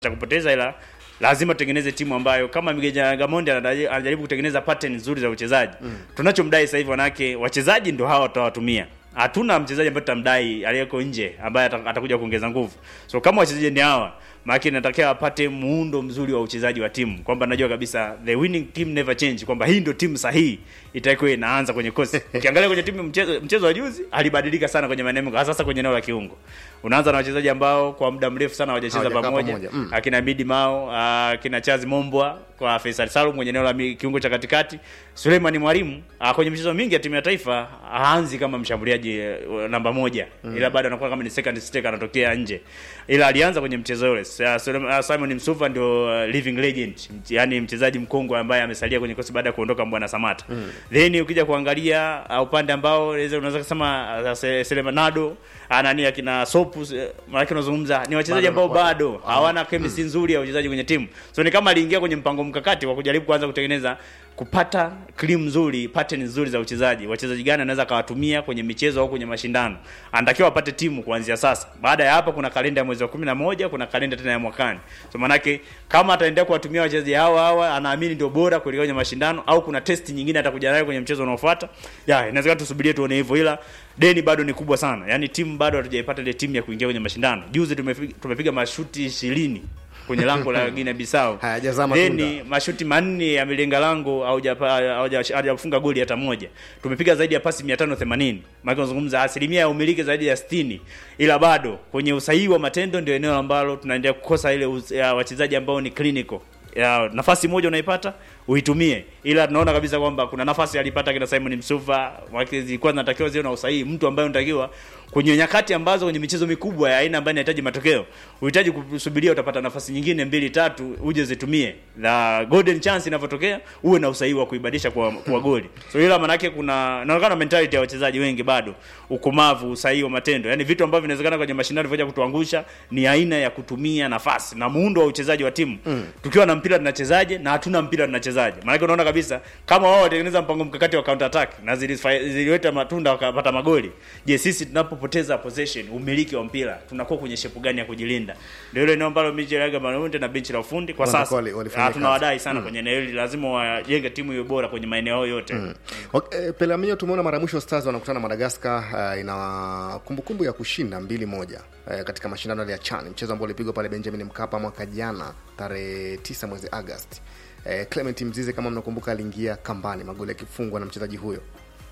cha kupoteza, ila lazima tutengeneze timu ambayo kama Miguel Gamondi anadaji- anajaribu kutengeneza pattern nzuri za uchezaji mm. tunachomdai sasa hivi wanake wachezaji ndio hawa tutawatumia hatuna mchezaji ambaye tutamdai aliyeko nje ambaye ata- atakuja kuongeza nguvu so kama wachezaji ni hawa maana inatakiwa apate muundo mzuri wa uchezaji wa timu kwamba najua kabisa the winning team never change kwamba hii ndio timu sahihi itakuwa inaanza kwenye kosi ukiangalia kwenye timu mchezo, mchezo wa juzi alibadilika sana kwenye maeneo hasa sasa kwenye eneo la kiungo unaanza na wachezaji ambao kwa muda mrefu sana hawajacheza Hawajakaa pamoja pamoja, mm. akina Bidi Mao akina Chazi Mombwa kwa Faisal Salum kwenye eneo la mi- kiungo cha katikati Suleiman Mwalimu ah, kwenye michezo mingi ya timu ya taifa haanzi kama mshambuliaji eh, namba moja mm. ila bado anakuwa kama ni second striker anatokea nje ila alianza kwenye mchezo ule Sa- Suleiman- ah, Simon Msuva ndio uh, living legend Mch- yani mchezaji mkongwe ambaye amesalia kwenye kosi baada ya kuondoka Mbwana Samata mm. then ukija kuangalia uh, upande ambao unaweza unaweza kusema uh, Se- Selemanado ah, nani akina Sopu eh, maana unazungumza ni wachezaji Bado ambao wanakuwa- bado hawana chemistry nzuri ya uchezaji kwenye timu so ni kama aliingia kwenye mpango mkakati wa kujaribu kuanza kutengeneza kupata cream nzuri pattern nzuri za uchezaji wachezaji gani anaweza akawatumia kwenye michezo au kwenye mashindano anatakiwa apate timu kuanzia sasa baada ya hapo kuna kalenda ya mwezi wa kumi na moja kuna kalenda tena ya mwakani so manake kama ataendelea kuwatumia wachezaji hawa hawa anaamini ndio bora kuelekea kwenye mashindano au kuna test nyingine atakuja nayo kwenye mchezo unaofuata ya inawezekana tusubirie tuone hivyo ila deni bado ni kubwa sana yaani timu bado hatujaipata ile timu ya kuingia kwenye mashindano juzi tumepiga, tumepiga mashuti ishirini kwenye lango la Guinea Bissau Hayajazaa matunda. Then mashuti manne yamelenga lango haujapa- hauja- hajafunga goli hata moja. Tumepiga zaidi ya pasi 580. Maana unazungumza asilimia ya umiliki zaidi ya 60. Ila bado kwenye usahihi wa matendo ndio eneo ambalo tunaendelea kukosa ile uz- ya wachezaji ambao ni clinical. Ya, nafasi moja unaipata uitumie, ila tunaona kabisa kwamba kuna nafasi alipata kina Simon Msuva, wake zilikuwa zinatakiwa ziwe na usahihi, mtu ambaye unatakiwa kwenye nyakati ambazo kwenye michezo mikubwa ya aina ambayo inahitaji matokeo, uhitaji kusubiria utapata nafasi nyingine mbili tatu uje zitumie, na golden chance inavyotokea uwe na usahihi wa kuibadilisha kwa, kwa goli. So ila manake kuna inaonekana mentality ya wachezaji wengi bado ukomavu, usahihi wa matendo, yani vitu ambavyo vinawezekana kwenye mashindano vya kutuangusha ni aina ya kutumia nafasi na muundo wa uchezaji wa timu mm. tukiwa na mpira tunachezaje na hatuna mpira tunachezaje. Maana unaona kabisa kama wao watengeneza mpango mkakati wa counter attack na zilifa- ziliweta matunda wakapata magoli, je, sisi tunapopoteza possession, umiliki wa mpira tunakuwa kwenye shepu gani ya kujilinda? Ndio ile eneo ambalo Mikel Arteta na benchi la ufundi kwa Wanakuwa sasa wali- walifanya ah, tunawadai kazi. sana kwenye eneo hili, lazima wajenge timu hiyo bora kwenye maeneo yote mm. Okay, eh, Pelamio tumeona mara ya mwisho Stars wanakutana na Madagascar uh, ina kumbukumbu ya kushinda mbili moja uh, katika mashindano yale ya CHAN, mchezo ambao ulipigwa pale Benjamin Mkapa mwaka jana tarehe 9 mwezi Agosti. Uh, Clement Mzize kama mnakumbuka, aliingia kambani magoli yakifungwa na mchezaji huyo.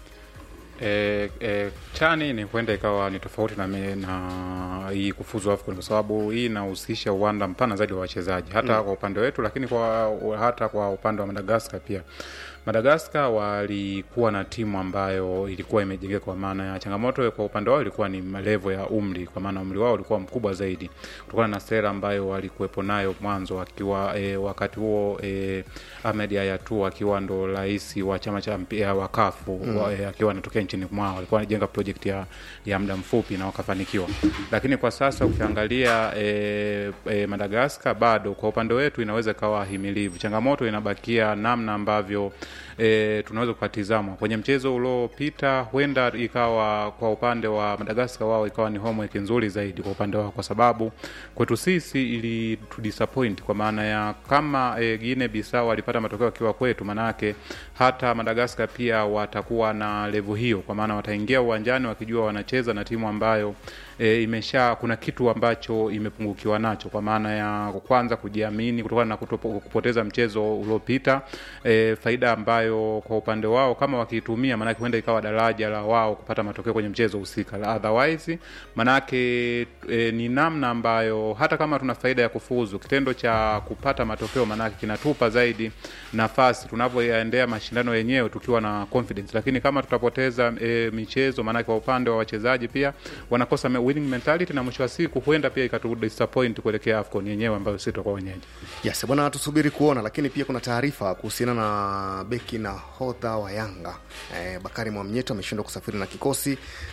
E, e, chani ni huenda ikawa ni tofauti na, me- na hii kufuzu AFCON kwa sababu hii inahusisha uwanda mpana zaidi wa wachezaji hata mm. kwa upande wetu, lakini kwa hata kwa upande wa Madagaskar pia. Madagaskar walikuwa na timu ambayo ilikuwa imejengeka, kwa maana ya changamoto kwa upande wao ilikuwa ni level ya umri, kwa maana umri wao ulikuwa mkubwa zaidi kutokana na sera ambayo walikuwepo nayo mwanzo, akiwa e, wakati huo e, Ahmed Ayatu akiwa ndo rais wa chama cha mpira wa kafu mm. wa, e, akiwa anatokea nchini mwao, walikuwa wanajenga project ya, ya muda mfupi na wakafanikiwa, lakini kwa sasa ukiangalia e, e, Madagaskar bado kwa upande wetu inaweza ikawa himilivu. Changamoto inabakia namna ambavyo e, tunaweza kukatizama kwenye mchezo uliopita, huenda ikawa kwa upande wa Madagaskar wao ikawa ni homework nzuri zaidi kwa upande wao, kwa sababu kwetu sisi ili tu disappoint kwa maana ya kama e, Guinea Bissau walipata matokeo akiwa kwetu, manake hata Madagaskar pia watakuwa na level hiyo, kwa maana wataingia uwanjani wakijua wanacheza na timu ambayo e, imesha kuna kitu ambacho imepungukiwa nacho, kwa maana ya kwanza kujiamini kutokana na kutopo, kupoteza mchezo uliopita e, faida ambayo kwa upande wao kama wakiitumia, maanake huenda ikawa daraja la wao kupata matokeo kwenye mchezo husika. La Otherwise maanake e, ni namna ambayo hata kama tuna faida ya kufuzu, kitendo cha kupata matokeo maanake kinatupa zaidi nafasi tunavyoyaendea mashindano yenyewe tukiwa na confidence, lakini kama tutapoteza e, michezo, maanake kwa upande wa wachezaji pia wanakosa me- winning mentality, na mwisho wa siku huenda pia ikatu disappoint kuelekea AFCON yenyewe ambayo sisi tutakuwa wenyeji. Yes, bwana, tusubiri kuona, lakini pia kuna taarifa kuhusiana na beki na hodha wa Yanga eh, Bakari Mwamnyeto ameshindwa kusafiri na kikosi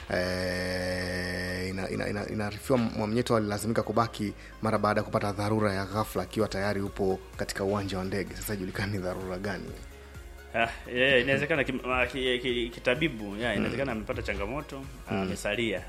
eh, inaarifiwa ina, ina, inaarifiwa Mwamnyeto alilazimika kubaki mara baada ya kupata dharura ya ghafla akiwa tayari upo katika uwanja wa ndege. Sasa ijulikani ni dharura gani? Ah, yeah, inawezekana kim- ah, ki- ki- kitabibu yeah, inawezekana amepata changamoto ah, amesalia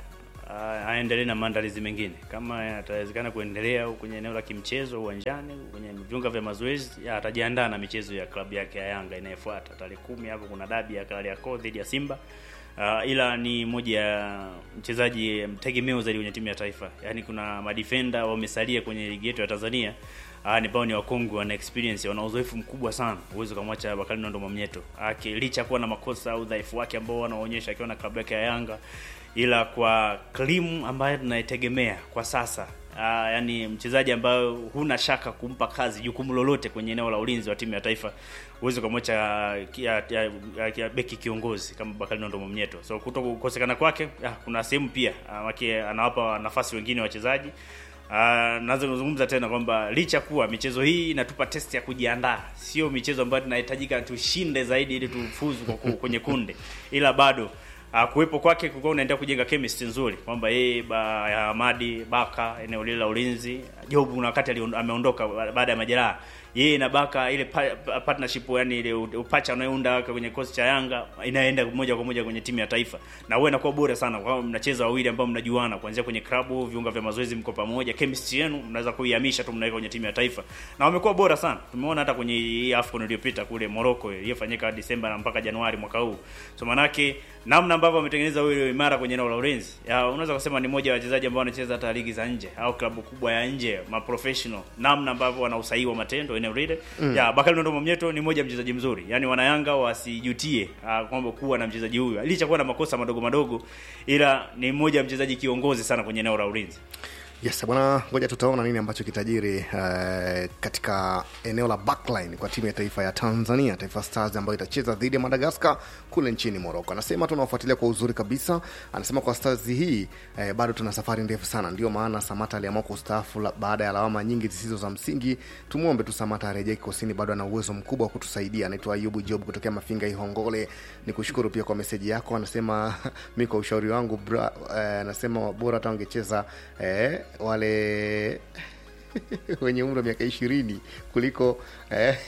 uh, aendelee na maandalizi mengine kama atawezekana kuendelea au kwenye eneo la kimchezo uwanjani kwenye viunga vya mazoezi ya, atajiandaa na michezo ya klabu yake ya Yanga inayofuata tarehe kumi hapo kuna dabi ya Kariakoo dhidi ya Simba uh, ila ni moja ya mchezaji mtegemeo zaidi kwenye timu ya taifa yaani kuna madefender wamesalia kwenye ligi yetu ya Tanzania Ah, ni bao ni wakongwe wana experience wana uzoefu mkubwa sana uwezo kumwacha Bakari Nondo Mwamnyeto aki licha kuwa na makosa au udhaifu wake ambao wanaonyesha akiwa na klabu yake ya Yanga ila kwa Klim ambaye tunaitegemea kwa sasa Ah, yani mchezaji ambayo huna shaka kumpa kazi jukumu lolote kwenye eneo la ulinzi wa timu ya taifa uwezo kumwacha ya, ya, ya, ya beki kiongozi kama Bakari Nondo Mwamnyeto so kuto kukosekana kwake ah, kuna sehemu pia ah, maki anawapa nafasi wengine wachezaji Uh, naweza kuzungumza tena kwamba licha kuwa michezo hii inatupa test ya kujiandaa, sio michezo ambayo tunahitajika tushinde zaidi ili tufuzu kwa ku- kwenye kunde, ila bado uh, kuwepo kwake kulikuwa unaendelea kujenga chemistry nzuri kwamba yeye ba, ya Hamadi Baka eneo lile la ulinzi, Jobu na wakati alion- ameondoka ba- baada ya majeraha yeye na Baka ile pa, pa, partnership yani ile u- upacha unayounda kwenye kosi cha Yanga inaenda moja kwa moja kwenye timu ya taifa, na huwa inakuwa bora sana kwa sababu mnacheza wawili ambao mnajuana kuanzia kwenye klabu, viunga vya mazoezi, mko pamoja, chemistry yenu mnaweza kuihamisha tu mnaweka kwenye timu ya taifa, na wamekuwa bora sana. Tumeona hata kwenye hii AFCON iliyopita kule Morocco iliyofanyika Disemba na mpaka Januari mwaka huu, so manake namna ambavyo wametengeneza huyo imara kwenye eneo la ulinzi, ya unaweza kusema ni moja ya wachezaji ambao wanacheza hata ligi za nje au klabu kubwa ya nje, ma professional, namna ambavyo wana usahihi wa matendo eneo lile mm. ya Bakari Nondo Mwamnyeto ni moja ya mchezaji mzuri, yani wanayanga wasijutie ah, kwamba kuwa na mchezaji huyu licha kuwa na makosa madogo madogo, ila ni mmoja ya mchezaji kiongozi sana kwenye eneo la ulinzi. yes bwana ngoja tutaona nini ambacho kitajiri uh, katika eneo la backline kwa timu ya taifa ya tanzania taifa stars ambayo itacheza dhidi ya madagaskar kule nchini moroko anasema tunawafuatilia kwa uzuri kabisa anasema kwa stars hii eh, bado tuna safari ndefu sana ndio maana samata aliamua kustaafu la- baada ya lawama nyingi zisizo za msingi tumwombe tu samata arejee kikosini bado ana uwezo mkubwa wa kutusaidia anaitwa ayubu job kutokea mafinga ihongole ni kushukuru pia kwa meseji yako anasema mi kwa ushauri wangu bra, eh, anasema bora hata wangecheza eh, wale wenye umri wa miaka ishirini kuliko eh,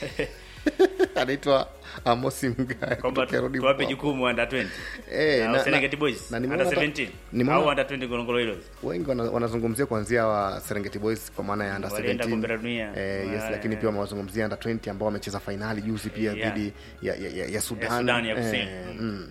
anaitwa amosi mgaya Kwamba kutokea Rodi tuwape Mkwawa. jukumu under 20 Eh, au na- Serengeti na- Boys na under nimeona hata- 17 nimeona- au under 20 Ngorongoro Heroes. wengi wana- wanazungumzia kuanzia wa serengeti boys kwa maana ya under Walienda 17 kombe la dunia. eh, yes, Wale- lakini pia wamewazungumzia under 20 ambao wamecheza fainali juzi pia Yeah. dhidi ya, ya, ya, ya sudan, Sudan ya Kusini. Eh, mm.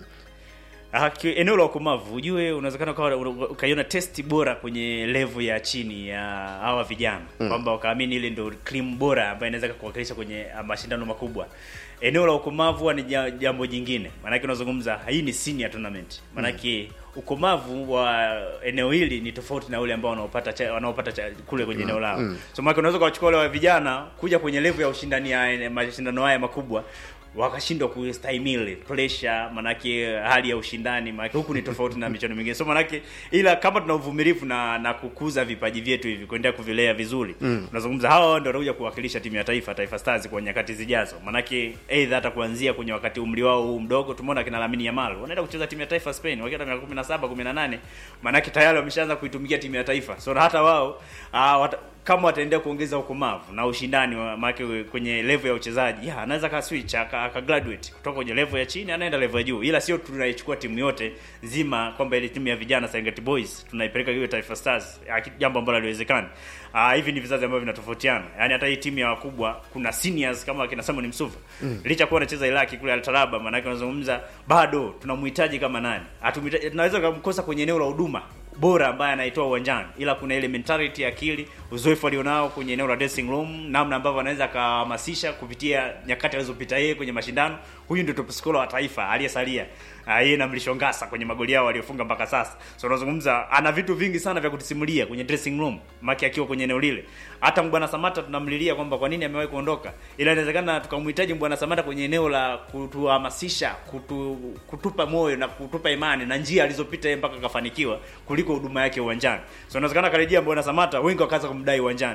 Ah, ki- eneo la ukomavu ujue unawezekana ukawa una- ukaiona testi bora kwenye level ya chini ya hawa vijana kwamba wakaamini ile ndio cream bora ambayo inaweza kuwakilisha kwenye ah, mashindano makubwa eneo la ukomavu huwa ni ja- jambo jingine maanake unazungumza hii ni senior tournament maanake ukomavu wa eneo hili ni tofauti na ule ambao wanaopata cha, wanaopata cha, kule kwenye eneo lao so maanake unaweza kuwachukua wale wa vijana kuja kwenye level ya ushindani ya mashindano haya makubwa wakashindwa kustahimili pressure, manake hali ya ushindani, manake huku ni tofauti na michuano mingine. So manake, ila kama tuna uvumilivu na na kukuza vipaji vyetu hivi kuendelea kuvilea vizuri mm. Unazungumza hawa ndio watakuja kuwakilisha timu ya taifa, Taifa Stars kwa nyakati zijazo, manake aidha hata kuanzia kwenye wakati umri wao huu mdogo. Tumeona kina Lamine Yamal wanaenda kucheza timu ya taifa Spain wakiwa na miaka 17 18, manake tayari wameshaanza kuitumikia timu ya taifa, so hata wao ah, wata, kama wataendelea kuongeza ukomavu na ushindani wa maana kwenye level ya uchezaji, ya anaweza ka switch aka, aka graduate kutoka kwenye level ya chini anaenda level ya juu, ila sio tunaichukua timu yote nzima kwamba ile timu ya vijana Serengeti Boys tunaipeleka hiyo Taifa Stars, ya, jambo ambalo haliwezekani. Ah, hivi ni vizazi ambavyo vinatofautiana. Yaani hata hii timu ya wakubwa kuna seniors kama akina Simon Msuva. Mm. Licha kuwa anacheza Iraki kule Al Talaba, maana yake unazungumza bado tunamhitaji kama nani? Hatumhitaji tunaweza kumkosa kwenye eneo la huduma bora ambaye anaitoa uwanjani, ila kuna ile mentality, akili, uzoefu alionao kwenye eneo la dressing room, namna ambavyo anaweza akahamasisha kupitia nyakati alizopita yeye kwenye mashindano. Huyu ndio top scorer wa taifa aliyesalia, Ah, yeye na Mlishongasa kwenye magoli yao waliofunga mpaka sasa. So unazungumza ana vitu vingi sana vya kutusimulia kwenye dressing room, maki akiwa kwenye eneo lile. Hata Mbwana Samata tunamlilia kwamba kwa nini amewahi kuondoka, ila inawezekana tukamhitaji Mbwana Samata kwenye eneo la kutuhamasisha, kutu, kutupa moyo na kutupa imani na njia alizopita yeye mpaka akafanikiwa kuliko huduma yake uwanjani. So inawezekana karejea Mbwana Samata, wengi wakaanza kumdai uwanjani.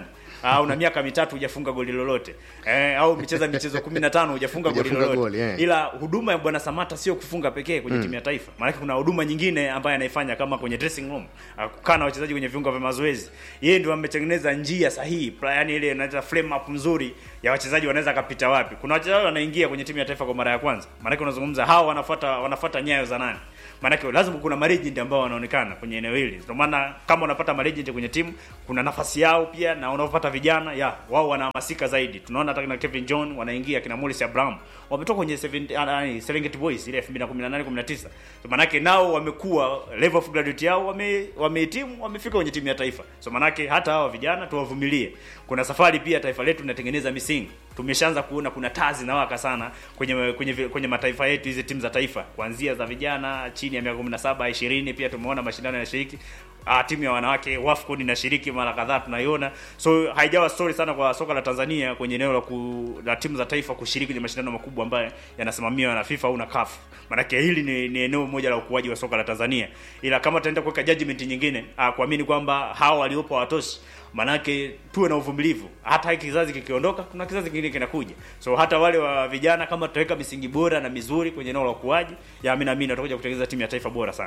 uh, una miaka mitatu hujafunga goli lolote eh, au umecheza michezo 15 hujafunga goli Hujafunga lolote goli, eh. ila huduma ya bwana Samata sio kufunga pekee kwenye timu ya taifa maanake kuna huduma nyingine ambayo anaifanya kama kwenye dressing room uh, kukaa na wachezaji kwenye viunga vya mazoezi yeye ndio ametengeneza njia sahihi pla- yani ile inaita frame up nzuri ya wachezaji wanaweza kapita wapi kuna wachezaji wanaingia kwenye timu ya taifa kwa mara ya kwanza maanake unazungumza hao wanafuata wanafuata nyayo za nani maanake lazima kuna malegend ambao wanaonekana kwenye eneo hili ndio maana kama unapata malegend kwenye timu kuna nafasi yao pia na unaopata vijana ya wao wanahamasika zaidi tunaona hata kina Kevin John wanaingia kina Morris Abraham wametoka kwenye 70 ah, ah, Serengeti Boys ile 2018 19 so maanake nao wamekuwa level of graduate yao wame wamehitimu wamefika kwenye timu ya taifa so maanake hata hawa vijana tuwavumilie kuna safari pia taifa letu linatengeneza misingi tumeshaanza kuona kuna taa zinawaka sana kwenye kwenye vi- kwenye mataifa yetu hizi timu za taifa kuanzia za vijana chini ya miaka 17 20 pia tumeona mashindano yanashiriki Ah, timu ya wanawake WAFCON inashiriki mara kadhaa tunaiona so haijawa story sana kwa soka la Tanzania kwenye eneo la, ku, la timu za taifa kushiriki kwenye mashindano makubwa ambayo yanasimamiwa na FIFA au na CAF maanake hili ni, ni eneo moja la ukuaji wa soka la Tanzania ila kama tutaenda kuweka judgment nyingine ah, kuamini kwamba hawa waliopo hawatoshi manake tuwe na uvumilivu hata hiki kizazi kikiondoka kuna kizazi kingine kinakuja so hata wale wa vijana kama tutaweka misingi bora na mizuri kwenye eneo la ukuaji ya mimi naamini watakuja kutengeneza timu ya taifa bora sana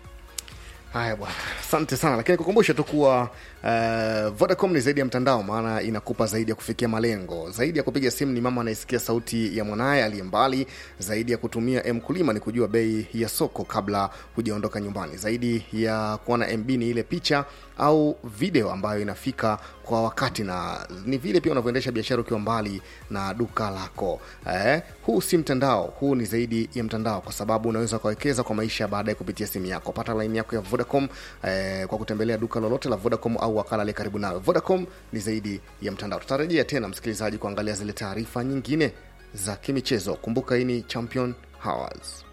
haya bwana asante sana lakini kukumbusha tu kuwa uh, vodacom ni zaidi ya mtandao maana inakupa zaidi ya kufikia malengo zaidi ya kupiga simu ni mama anayesikia sauti ya mwanaye aliye mbali zaidi ya kutumia mkulima ni kujua bei ya soko kabla hujaondoka nyumbani zaidi ya kuona mb ni ile picha au video ambayo inafika kwa wakati na ni vile pia unavyoendesha biashara ukiwa mbali na duka lako eh, huu si mtandao huu ni zaidi ya mtandao kwa sababu unaweza ukawekeza kwa maisha baadaye kupitia simu yako pata laini yako ya vodacom eh, kwa kutembelea duka lolote la vodacom au wakala aliye karibu nawe vodacom ni zaidi ya mtandao tutarejea tena msikilizaji kuangalia zile taarifa nyingine za kimichezo kumbuka hii ni champion hours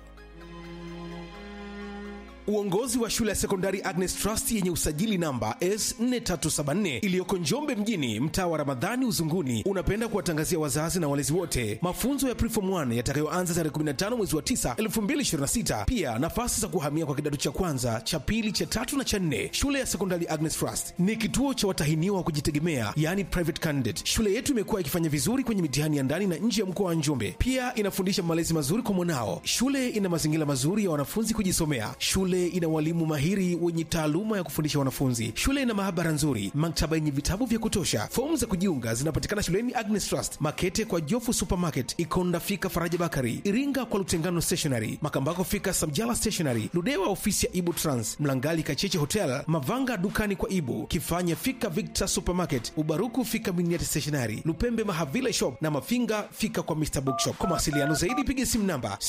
Uongozi wa shule ya sekondari Agnes Trust yenye usajili namba S4374 iliyoko Njombe mjini, mtaa wa Ramadhani Uzunguni, unapenda kuwatangazia wazazi na walezi wote mafunzo ya Preform 1 yatakayoanza tarehe 15 mwezi wa 9 2026. Pia nafasi za kuhamia kwa kidato cha kwanza, cha pili, cha tatu na cha nne. Shule ya sekondari Agnes Trust ni kituo cha watahiniwa wa kujitegemea, yani private candidate. Shule yetu imekuwa ikifanya vizuri kwenye mitihani ya ndani na nje ya mkoa wa Njombe. Pia inafundisha malezi mazuri kwa mwanao. Shule ina mazingira mazuri ya wanafunzi kujisomea. Shule ina walimu mahiri wenye taaluma ya kufundisha wanafunzi. Shule ina maabara nzuri, maktaba yenye vitabu vya kutosha. Fomu za kujiunga zinapatikana shuleni Agnes Trust, Makete kwa Jofu Supermarket, Ikonda fika Faraja Bakari, Iringa kwa Lutengano Stationery, Makambako fika Samjala Stationery, Ludewa ofisi ya Ibu Trans, Mlangali Kacheche Hotel, Mavanga dukani kwa Ibu, Kifanya fika Victor Supermarket, Ubaruku fika Miniati Stationery, Lupembe Mahavile Shop na Mafinga fika kwa Mr Bookshop. Kwa mawasiliano zaidi piga simu namba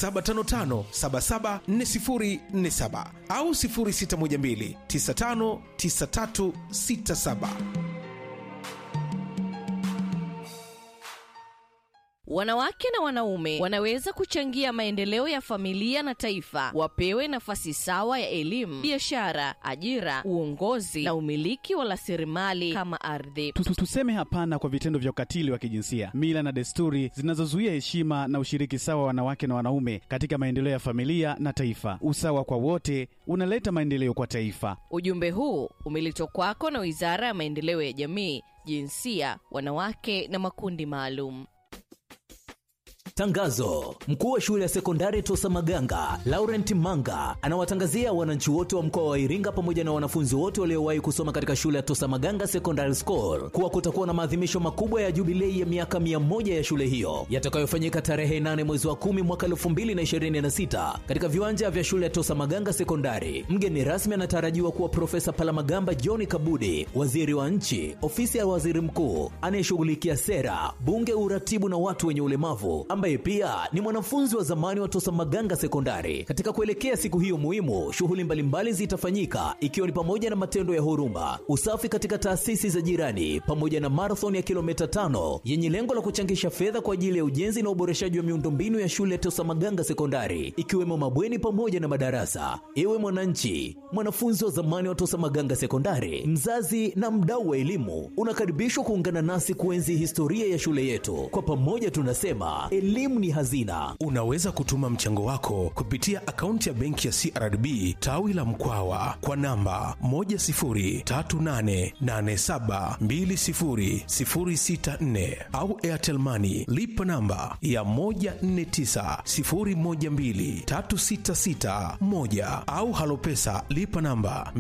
0755774047 au 0612959367. Wanawake na wanaume wanaweza kuchangia maendeleo ya familia na taifa. Wapewe nafasi sawa ya elimu, biashara, ajira, uongozi na umiliki wa rasilimali kama ardhi. Tu- tu- Tuseme hapana kwa vitendo vya ukatili wa kijinsia, mila na desturi zinazozuia heshima na ushiriki sawa wa wanawake na wanaume katika maendeleo ya familia na taifa. Usawa kwa wote unaleta maendeleo kwa taifa. Ujumbe huu umeletwa kwako na Wizara ya Maendeleo ya Jamii, Jinsia, Wanawake na Makundi Maalum. Tangazo: mkuu wa shule ya sekondari Tosa Maganga Laurent Manga anawatangazia wananchi wote wa mkoa wa Iringa pamoja na wanafunzi wote waliowahi kusoma katika shule ya Tosa Maganga Secondary School kuwa kutakuwa na maadhimisho makubwa ya jubilei ya miaka 100 ya shule hiyo yatakayofanyika tarehe 8 mwezi wa 10 mwaka 2026 katika viwanja vya shule ya Tosa Maganga Sekondari. Mgeni rasmi anatarajiwa kuwa Profesa Palamagamba John Kabudi, waziri wa nchi, ofisi ya waziri mkuu anayeshughulikia sera, bunge, uratibu na watu wenye ulemavu ambaye pia ni mwanafunzi wa zamani wa Tosa Maganga Sekondari. Katika kuelekea siku hiyo muhimu, shughuli mbalimbali zitafanyika ikiwa ni pamoja na matendo ya huruma, usafi katika taasisi za jirani, pamoja na marathon ya kilomita tano yenye lengo la kuchangisha fedha kwa ajili ya ujenzi na uboreshaji wa miundombinu ya shule ya Tosa Maganga Sekondari, ikiwemo mabweni pamoja na madarasa. Ewe mwananchi, mwanafunzi wa zamani wa Tosa Maganga Sekondari, mzazi na mdau wa elimu, unakaribishwa kuungana nasi kuenzi historia ya shule yetu. Kwa pamoja tunasema elimu elimu ni hazina. Unaweza kutuma mchango wako kupitia akaunti ya benki ya CRDB tawi la Mkwawa kwa namba 10388720064 au Airtel Money lipa namba ya 1490123661 au Halopesa lipa namba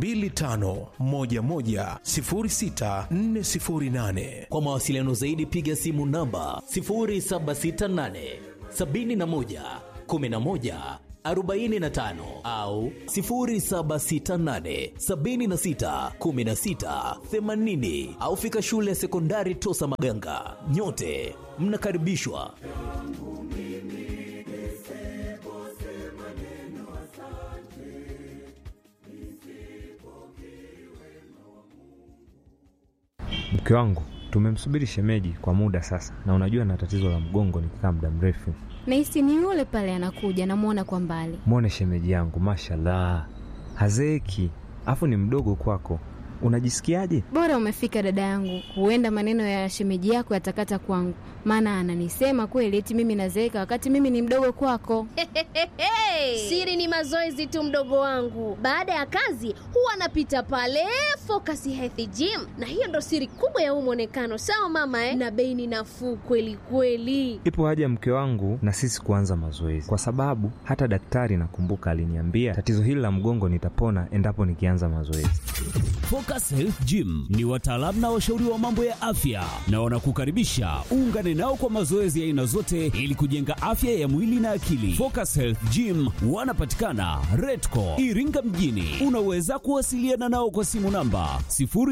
25110648. Kwa mawasiliano zaidi piga simu namba 0768 71 11 45 au 0768 76 16 80 au fika shule ya sekondari Tosa Maganga. Nyote mnakaribishwa. Mke wangu tumemsubiri shemeji kwa muda sasa, na unajua na tatizo la mgongo nikikaa muda mrefu. Nahisi ni yule pale anakuja, namwona kwa mbali. Mwone shemeji yangu, mashallah, hazeeki, afu ni mdogo kwako. Unajisikiaje? Bora umefika dada yangu, huenda maneno ya shemeji yako yatakata kwangu, maana ananisema kweli eti mimi nazeeka wakati mimi ni mdogo kwako. Siri ni mazoezi tu, mdogo wangu. Baada ya kazi huwa anapita pale Focus Health Gym, na hiyo ndo siri kubwa ya huu mwonekano. Sawa mama eh? Na bei ni nafuu kweli kweli. Ipo haja mke wangu na sisi kuanza mazoezi, kwa sababu hata daktari nakumbuka aliniambia tatizo hili la mgongo nitapona endapo nikianza mazoezi. Focus Health Gym ni wataalamu na washauri wa mambo ya afya na wanakukaribisha uungane nao kwa mazoezi ya aina zote ili kujenga afya ya mwili na akili. Focus Health Gym wanapatikana Redco Iringa mjini. Unaweza kuwasiliana nao kwa simu namba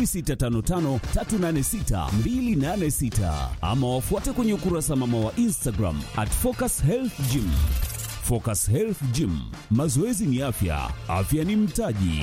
0655386286 ama wafuate kwenye ukurasa mama wa Instagram at Focus Health Gym. Focus Health Gym, mazoezi ni afya, afya ni mtaji.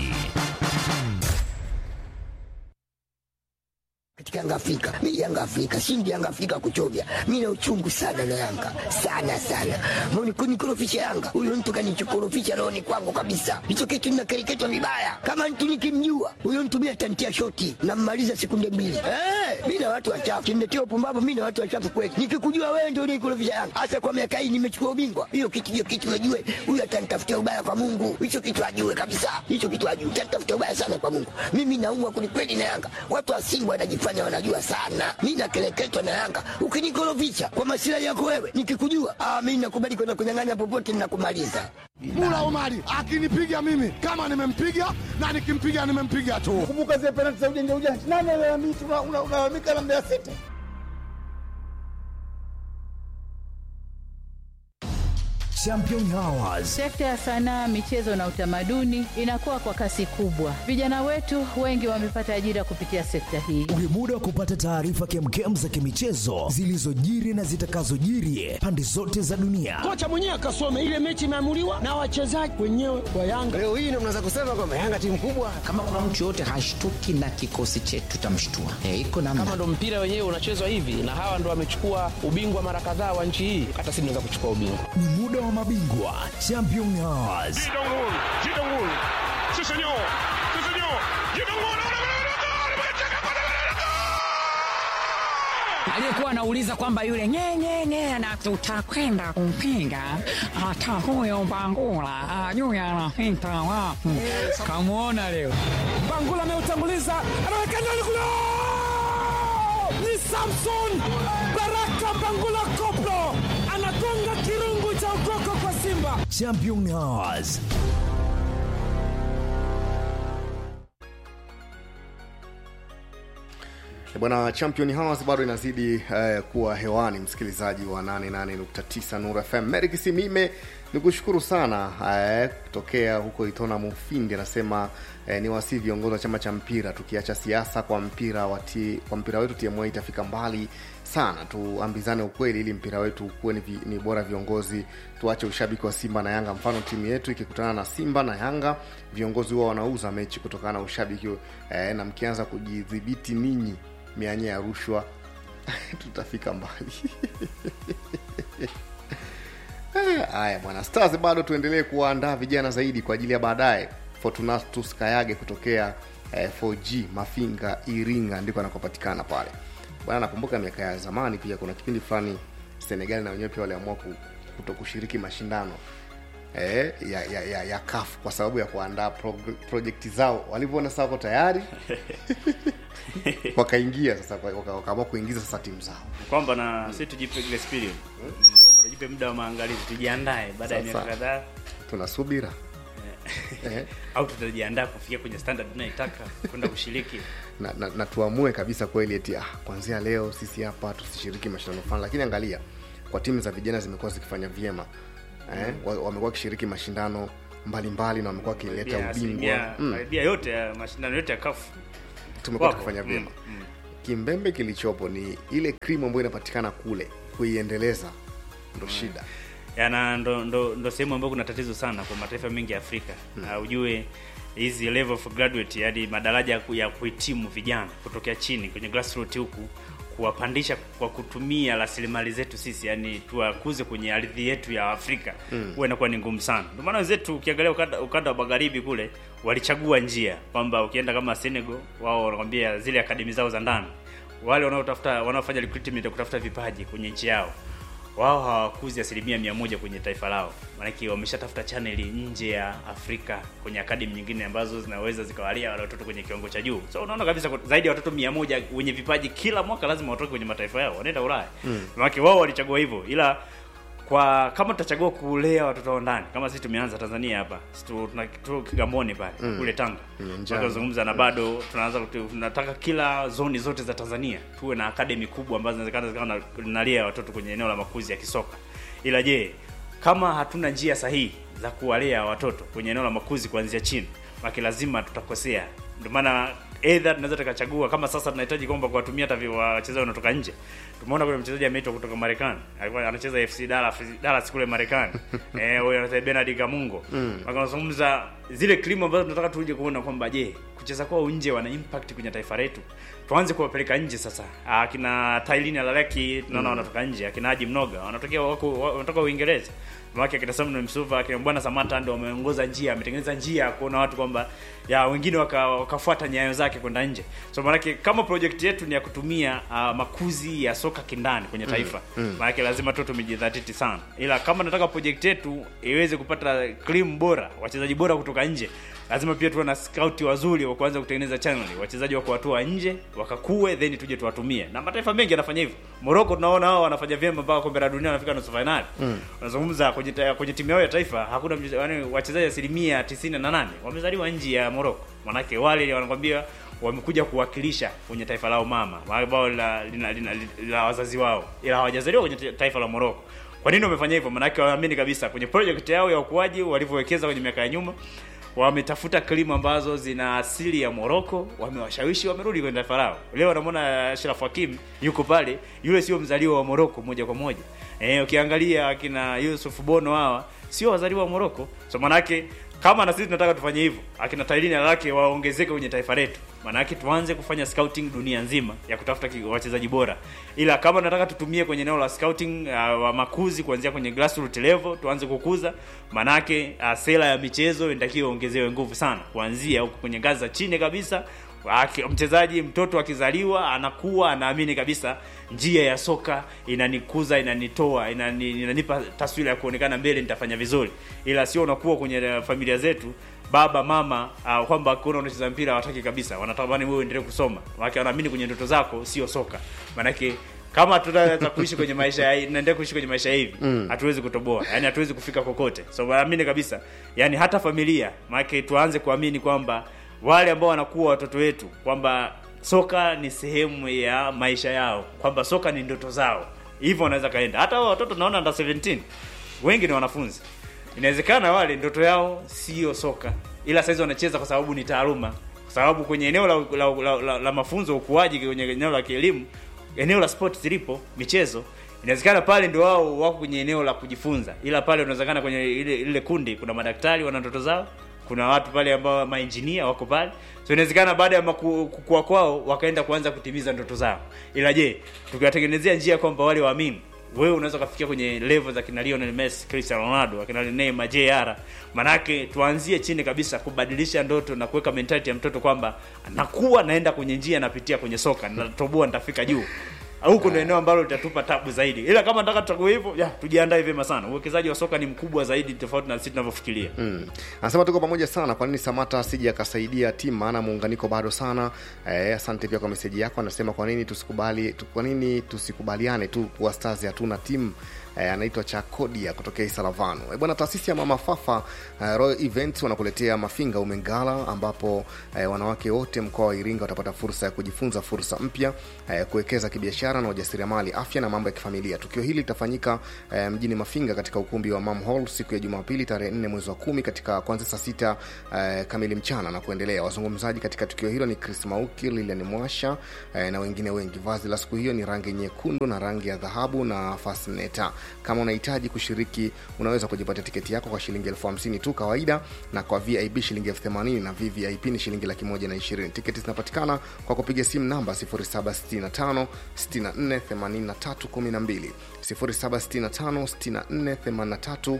katika Yanga Afrika. Mimi Yanga Afrika, shindi Yanga Afrika kuchovya. Mimi na uchungu sana na Yanga. Sana sana. Mbona kunikorofisha Yanga? Huyo mtu kanichokorofisha roho ni kwangu kabisa. Hicho kitu ninakereketwa vibaya. Kama mtu nikimjua, huyo mtu mimi atantia shoti na mmaliza sekunde mbili. Eh, mimi na watu wachafu. Kimletea upumbavu mimi na watu wachafu kweli. Nikikujua wewe ndio unikorofisha Yanga. Hasa kwa miaka hii nimechukua ubingwa. Hiyo kitu hiyo kitu najue. Huyo atanitafutia ubaya kwa Mungu. Hicho kitu ajue kabisa. Hicho kitu ajue. Atanitafutia ubaya sana kwa Mungu. Mimi naumwa kwelikweli na Yanga. Watu wa Simba wanajifanya wanajifanya wanajua sana. Mi nakeleketwa na Yanga. Ukinikorofisha kwa masilahi yako wewe, nikikujua ah, mi nakubali kwenda kunyang'anya popote, ninakumaliza. Mula Omari akinipiga mimi kama nimempiga na nikimpiga nimempiga tu. Kumbuka zile penalti za ujanja ujanja, nani alalamika? Unalalamika na Mbeya City. Champion Hours. Sekta ya sanaa, michezo na utamaduni inakuwa kwa kasi kubwa. Vijana wetu wengi wamepata ajira kupitia sekta hii. Ni muda wa kupata taarifa kemkem za kimichezo zilizojiri na zitakazojiri pande zote za dunia. Kocha mwenyewe akasome ile mechi imeamuliwa na wachezaji wenyewe wa Yanga. Leo hii ndio mnaweza kusema kwamba Yanga timu kubwa. Kama kuna mtu yoyote hashtuki na kikosi chetu, tutamshtua. E, iko namna. Kama ndo mpira wenyewe unachezwa hivi na hawa ndo wamechukua ubingwa mara kadhaa wa nchi hii, hata sisi tunaweza kuchukua ubingwa. Ni muda wa mabingwa Champion Hours. aliyekuwa anauliza kwamba yule nyenyenye na tutakwenda kumpinga hata huyo Bangula ajui anapita wapi. Kamwona leo Bangula ameutanguliza, anaweka ndani kule, ni Samson Baraka Bangula Koplo anagonga kirungu cha ukoko kwa Simba. Champion Hours. Bwana Champion House bado inazidi uh, kuwa hewani, msikilizaji wa 88.9 Nuru FM. Meri Kisimime ni kushukuru sana uh, kutokea huko Itona Mufindi, anasema uh, ni wasi viongozi wa chama cha mpira, tukiacha siasa kwa mpira wati, kwa mpira wetu TMA itafika mbali sana. Tuambizane ukweli ili mpira wetu ukuwe ni, vi, ni bora. Viongozi tuache ushabiki wa Simba na Yanga. Mfano timu yetu ikikutana na Simba na Yanga, viongozi huwa wanauza mechi kutokana na ushabiki eh, na mkianza kujidhibiti ninyi mianya ya rushwa tutafika mbali. Haya bwana, Stars bado tuendelee kuwaandaa vijana zaidi kwa ajili ya baadaye. Fortunatus Kayage kutokea eh, 4G Mafinga, Iringa ndiko anakopatikana pale bwana. Nakumbuka miaka ya zamani pia kuna kipindi fulani Senegal na wenyewe pia waliamua ku- kuto kushiriki mashindano eh, ya, ya, ya, ya CAF kwa sababu ya kuandaa prog- projekti zao. Walivyoona sasa wako tayari wakaingia sasa, waka- wakaamua kuingiza sasa timu zao. kwamba na sisi tujipe grace period kwamba tujipe muda wa maangalizi tujiandae baada ya Sasa. miaka kadhaa Tuna subira eh, au tutajiandaa kufikia kwenye standard tunaitaka kwenda kushiriki na, na, na tuamue kabisa kweli eti ah, kuanzia leo sisi hapa tusishiriki mashindano fulani, lakini angalia kwa timu za vijana zimekuwa zikifanya vyema eh, wa- wamekuwa wakishiriki mashindano mbalimbali na wamekuwa wakileta Karibia ubingwa asilimia- mm. karibia yote ya mashindano yote ya kafu tumekuwa Wapo. tukifanya vyema Mm, mm. kimbembe kilichopo ni ile krimu ambayo inapatikana kule kuiendeleza ndo shida yana ndo, ndo, ndo sehemu ambayo kuna tatizo sana kwa mataifa mengi ya Afrika na ujue hizi level of graduate yani madaraja ya ku- ya kuhitimu vijana kutokea chini kwenye grassroots huku kuwapandisha kwa kutumia rasilimali zetu sisi yani tuwakuze kwenye ardhi yetu ya Afrika Mm. huwa inakuwa ni ngumu sana. Ndio maana wenzetu ukiangalia ukanda, ukanda wa magharibi kule walichagua njia kwamba ukienda kama Senegal wao wanakwambia zile akademi zao za ndani wale wanaotafuta wanaofanya recruitment ya kutafuta vipaji kwenye nchi yao wao hawakuzi asilimia mia moja kwenye taifa lao, maanake wameshatafuta chaneli nje ya Afrika kwenye akademi nyingine ambazo zinaweza zikawalia wale watoto kwenye kiwango cha juu. So unaona kabisa kwa- zaidi ya watoto mia moja wenye vipaji kila mwaka lazima watoke kwenye mataifa yao, wanaenda Ulaya Mm. maanake wao walichagua hivyo, ila kwa kama tutachagua kulea watoto wa ndani kama sisi tumeanza Tanzania hapa sisi tu- tuna tu Kigamboni pale Mm. kule Tanga Mm, njano. tunazungumza na bado tunaanza kutu- tunataka kila zoni zote za Tanzania tuwe na academy kubwa ambazo zinawezekana zikawa na- nalea watoto kwenye eneo la makuzi ya kisoka. Ila je, kama hatuna njia sahihi za kuwalea watoto kwenye eneo la makuzi kuanzia chini, maki lazima tutakosea. Ndio maana either tunaweza tukachagua kama sasa tunahitaji kwamba kuwatumia hata vi- wachezaji wanatoka nje. Tumeona kuna mchezaji ameitwa kutoka Marekani, alikuwa anacheza FC Dallas, Dallas kule Marekani. eh, huyo anaitwa Bernard Kamungo. Mm. Wakazungumza zile klimu ambazo tunataka tuje kuona kwamba je, kucheza kwao nje wana impact kwenye taifa letu. Tuanze kuwapeleka nje sasa. Akina Tailini Alaleki tunaona Mm. wanatoka nje, akina Haji Mnoga wanatokea wako wa- wanatoka Uingereza. Mwake akina Samuel Msuva, akina Bwana Samata ndio wameongoza njia, ametengeneza njia kuona watu kwamba ya wengine waka, wakafuata nyayo zake kwenda nje. So maanake kama project yetu ni ya kutumia uh, makuzi ya soka kindani kwenye Mm. taifa Mm. maanake lazima tu tumejidhatiti sana, ila kama nataka project yetu iweze kupata cream bora, wachezaji bora kutoka nje, lazima pia tuwe na scout wazuri wa kuanza kutengeneza channel, wachezaji wa kuwatoa nje wakakue, then tuje tuwatumie, na mataifa mengi yanafanya hivyo. Morocco tunaona wao wanafanya vyema mpaka kombe la dunia wanafika nusu finali. Mm. Unazungumza kwenye ta- kwenye timu yao ya taifa hakuna mchezaji- yaani wachezaji asilimia tisini na nane wamezaliwa nje ya Morocco, manake wale wanakwambia wamekuja kuwakilisha kwenye taifa lao mama ambao la, lina, lina, lina, la wazazi wao, ila hawajazaliwa kwenye ta- taifa la Morocco. Kwa nini wamefanya hivyo? Maanake wanaamini kabisa kwenye project yao ya ukuaji walivyowekeza kwenye miaka ya nyuma, wametafuta klimu ambazo zina asili ya Morocco, wamewashawishi, wamerudi kwenye taifa lao. Leo wanamwona Ashraf Hakim yuko pale, yule sio mzaliwa wa Morocco moja kwa moja. Eh, ukiangalia akina Yusuf Bono hawa sio wazaliwa wa Morocco. So manake kama na sisi tunataka tufanye hivyo, akina Tailini lake waongezeke kwenye taifa letu, maanake tuanze kufanya scouting dunia nzima ya kutafuta ki- wachezaji bora. Ila kama nataka tutumie kwenye eneo la scouting uh, wa makuzi kuanzia kwenye grassroots level, tuanze kukuza, maanake uh, sera ya michezo inatakiwa ongezewe nguvu sana, kuanzia huko kwenye ngazi za chini kabisa. Aki- Mchezaji mtoto akizaliwa anakuwa anaamini kabisa njia ya soka inanikuza, inanitoa, inani, inanipa taswira ya kuonekana mbele, nitafanya vizuri, ila sio unakuwa kwenye eh, familia zetu baba mama uh, kwamba kuona unacheza mpira hawataki kabisa, wanatamani wewe uendelee kusoma, maana wanaamini kwenye ndoto zako sio soka. Maanake kama tutaweza kuishi kwenye maisha ya naendelea kuishi kwenye maisha hivi Mm. hatuwezi kutoboa, yani hatuwezi kufika kokote. So naamini kabisa, yani hata familia, maana tuanze kuamini kwamba wale ambao wanakuwa watoto wetu kwamba soka ni sehemu ya maisha yao, kwamba soka ni ndoto zao, hivyo wanaweza kaenda. Hata hao watoto naona under 17 wengi ni wanafunzi, inawezekana wale ndoto yao sio soka, ila saizi wanacheza kwa sababu ni taaluma, kwa sababu kwenye eneo la, la, la, la, la mafunzo ukuaji, kwenye eneo la kielimu, eneo la sport zilipo michezo inawezekana pale ndio wao wako kwenye eneo la kujifunza, ila pale unawezekana kwenye ile ile kundi kuna madaktari wana ndoto zao, kuna watu pale ambao maengineer wako pale, so inawezekana baada ya maku- kukua kwao wakaenda kuanza kutimiza ndoto zao. Ila je, tukiwatengenezea njia kwamba wale waamini wewe unaweza ukafikia kwenye level za kina Lionel Messi, Cristiano Ronaldo, akina Neymar, JR. Manake tuanzie chini kabisa kubadilisha ndoto na kuweka mentality ya mtoto kwamba nakuwa naenda kwenye njia napitia kwenye soka, natoboa nitafika juu. huko ndio eneo ambalo litatupa tabu zaidi, ila kama nataka tutakuwa hivyo, ya tujiandae vyema sana. Uwekezaji wa soka ni mkubwa zaidi tofauti na sisi tunavyofikiria. Mm. Anasema tuko pamoja sana. Kwa nini Samata asije akasaidia timu, maana muunganiko bado sana. Eh, asante pia kwa meseji yako. Anasema kwa nini tusikubali tu, kwa nini tusikubaliane tu kuwa Stars hatuna timu eh, anaitwa Chakodia kutokea Isalavano. Eh, bwana taasisi ya Mama Fafa eh, Royal Events wanakuletea Mafinga Umengala ambapo eh, wanawake wote mkoa wa Iringa watapata fursa ya kujifunza fursa mpya eh, kuwekeza kibiashara na ujasiriamali, afya na mambo ya kifamilia. Tukio hili litafanyika eh, mjini Mafinga katika ukumbi wa Mam Hall siku ya Jumapili tarehe 4 mwezi wa kumi katika kuanzia saa sita eh, kamili mchana na kuendelea. Wazungumzaji katika tukio hilo ni Chris Mauki, Lilian Mwasha eh, na wengine wengi. Vazi la siku hiyo ni rangi nyekundu na rangi ya dhahabu na fasneta. Kama unahitaji kushiriki, unaweza kujipatia tiketi yako kwa shilingi elfu hamsini tu kawaida, na kwa VIP shilingi elfu themanini na VVIP ni shilingi laki moja na ishirini. Tiketi zinapatikana kwa kupiga simu namba 0765 64 83 12 0765 64 83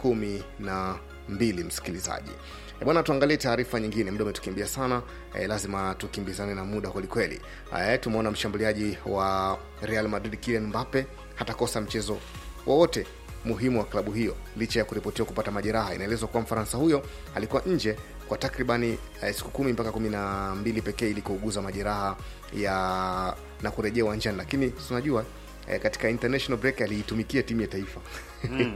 12 msikilizaji E bwana, tuangalie taarifa nyingine. Muda umetukimbia sana e, lazima tukimbizane na muda kwelikweli. E, tumeona mshambuliaji wa Real Madrid Kylian Mbappe hatakosa mchezo wowote muhimu wa klabu hiyo licha ya kuripotiwa kupata majeraha. Inaelezwa kuwa Mfaransa huyo alikuwa nje kwa takribani eh, siku kumi mpaka kumi na mbili pekee ili kuuguza majeraha ya na kurejea uwanjani, lakini tunajua eh, katika international break aliitumikia timu ya taifa Mm,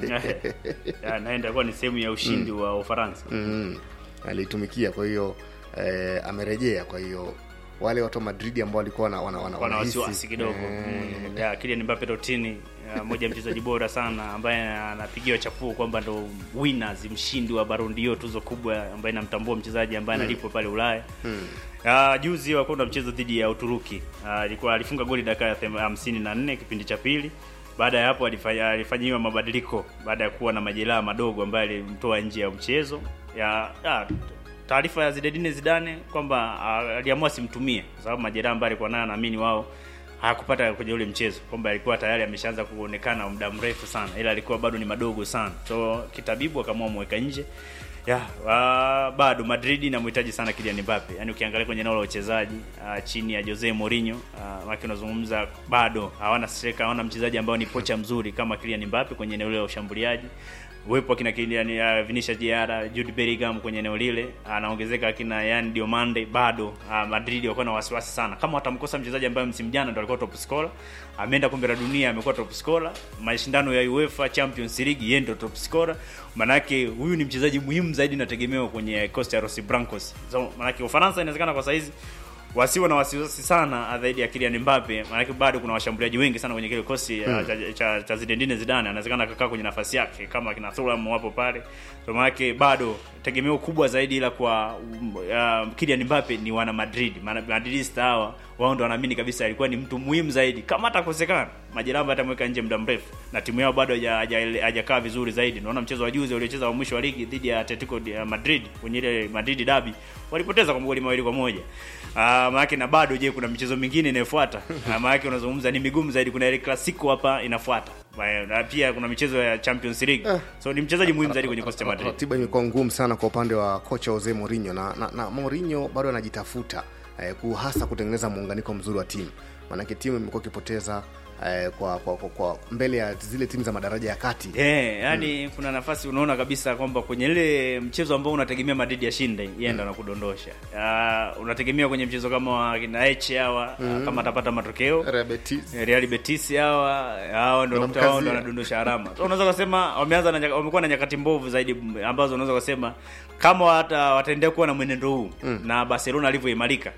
ya, naenda kuwa ni sehemu ya ushindi wa Ufaransa. mm, aliitumikia kwa hiyo eh, amerejea kwa hiyo wale watu wa Madrid ambao walikuwa wana, wana, wana, wana wanahisi, wasiwasi kidogo eh, mm. ya Kylian Mbappe Totini moja ya mchezaji bora sana ambaye anapigiwa chapuo kwamba ndo winners mshindi wa Ballon d'Or tuzo kubwa ambaye inamtambua mchezaji ambaye Mm. analipwa pale Ulaya mm. Uh, juzi walikuwa na mchezo dhidi ya Uturuki. Ah, alikuwa alifunga goli dakika ya them- hamsini na nne kipindi cha pili. Baada ya hapo alifanya alifanyiwa mabadiliko baada ya kuwa na majeraha madogo ambayo alimtoa nje ya mchezo. Ya ya, taarifa ya Zinedine Zidane kwamba ah, aliamua simtumie kwa sababu majeraha ambayo alikuwa nayo naamini wao hakupata kwenye ule mchezo kwamba alikuwa tayari ameshaanza kuonekana muda mrefu sana, ila alikuwa bado ni madogo sana, so kitabibu akaamua mweka nje ya uh, bado Madrid inamhitaji sana Kylian Mbappe. Yaani ukiangalia kwenye eneo la uchezaji uh, chini ya Jose Mourinho uh, maki unazungumza bado hawana striker, hawana mchezaji ambao ni pocha mzuri kama Kylian Mbappe kwenye eneo la ushambuliaji. Uwepo akina Kylian uh, Vinicius Jr, Jude Bellingham kwenye eneo lile anaongezeka akina Yan Diomande bado uh, Madrid wako na wasiwasi sana kama watamkosa mchezaji ambaye msimu jana ndo alikuwa top scorer, ameenda kombe la dunia amekuwa top scorer, mashindano ya UEFA Champions League yeye ndo top scorer. Manake huyu ni mchezaji muhimu zaidi nategemewa kwenye Costa Rossi Blancos. So manake Ufaransa inawezekana kwa saizi wasiwe na wasiwasi sana zaidi ya Kylian Mbappe, maanake bado kuna washambuliaji wengi sana kwenye kile kosi Hmm. cha, cha, cha Zinedine Zidane, anawezekana akakaa kwenye nafasi yake kama kina Thuram wapo pale, so maanake bado tegemeo kubwa zaidi ila kwa um, uh, Kylian Mbappe ni wana Madrid, maana Madridista hawa wao ndo wanaamini kabisa alikuwa ni mtu muhimu zaidi, kama atakosekana majeraha atamweka nje muda mrefu, na timu yao bado haja- haja- hajakaa vizuri zaidi. Naona mchezo wa juzi waliocheza wa mwisho wa ligi dhidi ya Atletico de Madrid kwenye ile Madrid derby walipoteza kwa magoli mawili kwa moja. Ah, maana na bado je, kuna michezo mingine inayofuata? Ah, maana unazungumza ni migumu zaidi, kuna ile Clasico hapa inafuata. Ma- Na pia kuna michezo ya Champions League. So ni mchezaji muhimu zaidi kwenye Costa Madrid. ratiba imekuwa ngumu sana kwa upande wa kocha Jose Mourinho na, na, na Mourinho bado anajitafuta eh, ku- hasa kutengeneza muunganiko mzuri wa timu, maanake timu imekuwa ikipoteza eh, kwa, kwa, kwa, kwa mbele ya zile timu za madaraja ya kati Eh, yani kuna nafasi unaona kabisa kwamba kwenye ile mchezo ambao unategemea Madrid yashinde, yeye ndo anakudondosha. Ah, unategemea kwenye mchezo kama wa kina H hawa Mhm. kama atapata matokeo Real Betis. Eh, Real Betis hawa hao ndio unakuta wao ndio Wanamkazia. wanadondosha alama. So unaweza kusema wameanza na nyaka- wamekuwa na nyakati mbovu zaidi m- ambazo unaweza kusema kama wata, wataendelea kuwa na mwenendo huu Mm. na Barcelona alivyoimarika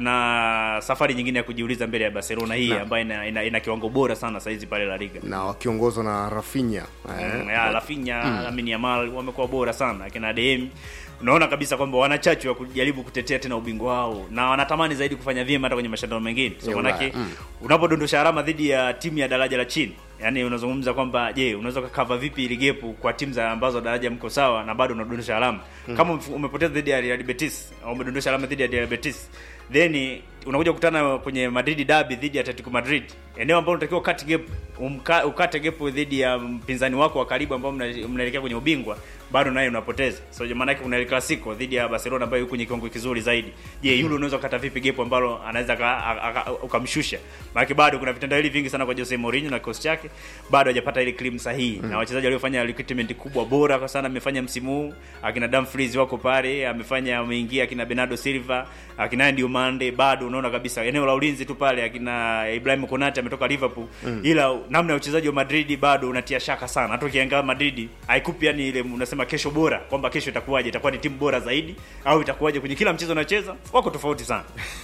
kuna safari nyingine ya kujiuliza mbele ya Barcelona hii Na. ambayo ina, ina, ina kiwango bora sana saizi pale La Liga. na wakiongozwa na Rafinha eh, Mm, ya Rafinha, Mm. Lamine Yamal wamekuwa bora sana akina DM. Unaona kabisa kwamba wana chachu ya kujaribu kutetea tena ubingwa wao na wanatamani zaidi kufanya vyema hata kwenye mashindano mengine. So Ya manake Ulaya, mm. unapodondosha alama dhidi ya timu ya daraja la chini, yani unazungumza kwamba je, unaweza kukava vipi ile gepu kwa timu za ambazo daraja mko sawa na bado unadondosha alama Mm. kama umef- umepoteza dhidi ya Real Betis au umedondosha alama dhidi ya Real Betis then unakuja kukutana kwenye Madrid derby dhidi ya Atletico Madrid, eneo ambalo unatakiwa ukate gap umka, ukate gap dhidi ya mpinzani wako wa karibu ambao mna- mnaelekea kwenye ubingwa, bado naye unapoteza so maana yake kuna El Clasico dhidi ya Barcelona ambayo yuko kwenye kiwango kizuri zaidi je yule unaweza kukata vipi gap ambalo anaweza aka- aka- aka- ukamshusha maana bado kuna vitendawili vingi sana kwa Jose Mourinho na kikosi chake bado hajapata ile claim sahihi Mm. na wachezaji waliofanya recruitment kubwa bora kwa sana amefanya msimu huu akina Dumfries wako pale amefanya ameingia akina Bernardo Silva akina Andy Umande bado unaona kabisa eneo la ulinzi tu pale akina Ibrahim Konate ametoka Liverpool Mm. ila namna ya uchezaji wa Madrid bado unatia shaka sana hata ukiangalia Madrid haikupi yani ile unasema kesho bora kwamba kesho itakuwaje itakuwa ni timu bora zaidi au itakuwaje kwenye kila mchezo unacheza wako tofauti sana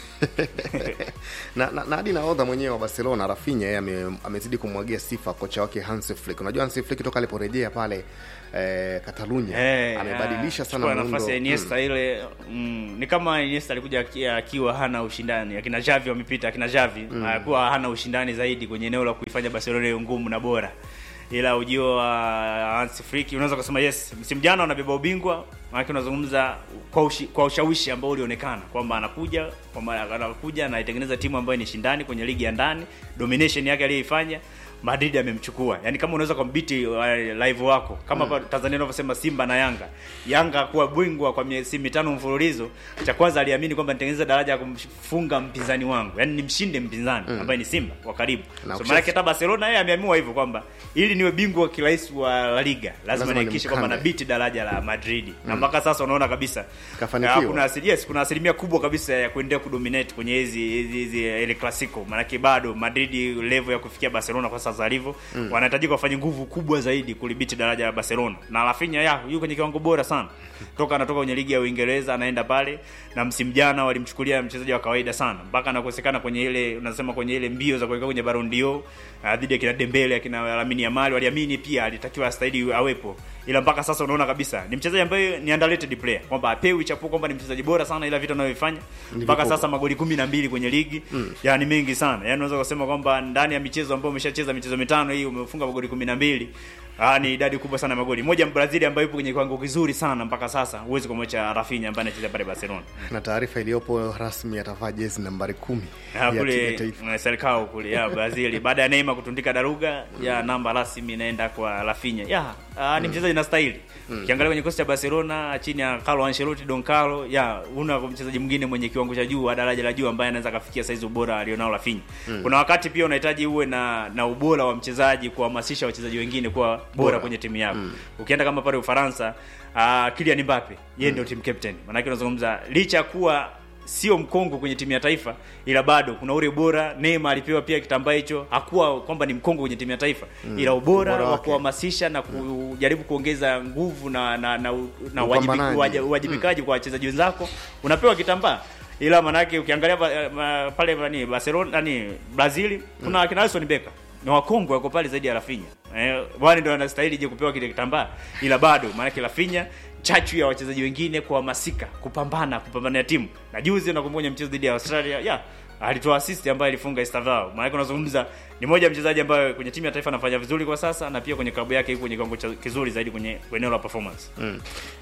na, na, na hadi nahodha mwenyewe wa Barcelona Rafinha yeye ame, amezidi kumwagia sifa kocha wake Hansi Flick. Unajua Hansi Flick toka aliporejea pale eh, Catalunya Eh, amebadilisha ah, sana chukua muundo. nafasi ya Iniesta Mm. ile mm, ni kama Iniesta alikuja aki- akiwa hana ushindani akina Xavi wamepita akina Xavi Mm. alikuwa hana ushindani zaidi kwenye eneo la kuifanya Barcelona iwe ngumu na bora ila ujio wa Hansi Flick unaweza kusema yes msimu jana unabeba ubingwa maana unazungumza kwa, ushi, kwa ushawishi ambao ulionekana kwamba anakuja kwamba anakuja na itengeneza timu ambayo ni shindani kwenye ligi ya ndani domination yake aliyoifanya Madrid amemchukua. Yaani kama unaweza kumbiti uh, live wako kama Mm. mm. Tanzania wanavyosema Simba na Yanga. Yanga kuwa bingwa kwa miezi mitano mfululizo, cha kwanza aliamini kwamba nitengeneza daraja ya kumfunga mpinzani wangu. Yaani nimshinde mpinzani Mm. ambaye ni Simba wa karibu. Na So ukisha- maana yake hata Barcelona yeye ameamua hivyo kwamba ili niwe bingwa kirahisi wa La Liga, lazima Lazima nihakikishe kwamba nimkande. nabiti daraja la Madrid. Na Mm. mpaka sasa unaona kabisa Kafanikiwa. Ah, kuna asili, yes, kuna asilimia kubwa kabisa ya kuendelea kudominate kwenye hizi hizi hizi El Clasico. Maana bado Madrid level ya kufikia Barcelona kwa sasa alivyo Mm. wanahitajika wafanye nguvu kubwa zaidi kulibiti daraja la Barcelona. Na Rafinha ya yuko kwenye kiwango bora sana. Toka anatoka kwenye ligi ya Uingereza anaenda pale na msimu jana walimchukulia mchezaji wa kawaida sana. Mpaka anakosekana kwenye ile unasema kwenye ile mbio za kuelekea kwenye Ballon d'Or ah, dhidi ya kina Dembele akina Lamine Yamal waliamini pia alitakiwa astahili awepo. Ila mpaka sasa unaona kabisa ni mchezaji ambaye ni underrated player kwamba apewi chapuo kwamba ni mchezaji bora sana ila vitu anavyofanya Ni mpaka vikubwa. sasa magoli kumi na mbili kwenye ligi Mm. yani mengi sana yani unaweza kusema kwamba ndani ya michezo ambayo umeshacheza michezo mitano hii umefunga magoli kumi na mbili Ah, ni idadi kubwa sana ya magoli. Moja Mbrazili ambaye yupo kwenye kiwango kizuri sana mpaka sasa, huwezi kumwacha Rafinha ambaye anacheza pale Barcelona. na taarifa iliyopo rasmi atavaa jezi nambari kumi Ah, ya timu ya kule taifa. mm, Selecao kule ya Brazil baada ya Neymar kutundika daruga ya namba rasmi inaenda kwa Rafinha. Ya, ah, ni Mm. mchezaji na staili. Mm. Ukiangalia kwenye kikosi cha Barcelona chini ya Carlo Ancelotti, Don Carlo, ya una mchezaji mwingine mwenye kiwango cha juu, wa daraja la juu ambaye anaweza kafikia saizi ubora alionao Rafinha. Mm. Kuna wakati pia unahitaji uwe na na ubora wa mchezaji kuhamasisha wachezaji wengine kuwa bora, Bora. kwenye timu yako. Mm. Ukienda kama pale Ufaransa, uh, Kylian Mbappe, yeye ndio team captain. Maana yake unazungumza licha ya kuwa sio mkongo kwenye timu ya taifa ila bado kuna ule ubora. Neymar alipewa pia kitambaa hicho, hakuwa kwamba ni mkongo kwenye timu ya taifa Mm. ila ubora, Ubora wa wake. kuhamasisha na kujaribu kuongeza nguvu na na na, na Upambanaji. uwajibi- uwaji- uwajibikaji kwa wachezaji wenzako, unapewa kitambaa ila manake ukiangalia ba- ma- pale nani Barcelona nani Brazil kuna akina Alisson Becker ni wakongwe wako pale zaidi ya Rafinha. Eh, wale ndio wanastahili je kupewa kile kitambaa ila bado maanake Rafinha chachu ya wachezaji wengine kuhamasika kupambana kupambania timu na juzi unakumbuka kwenye mchezo dhidi ya Australia ya alitoa assist ambayo alifunga Estavao. Maana unazungumza ni moja ya mchezaji ambaye kwenye timu ya taifa anafanya vizuri kwa sasa na pia kwenye klabu yake yuko kwenye kiwango cha- kizuri zaidi kwenye eneo la performance. Mm.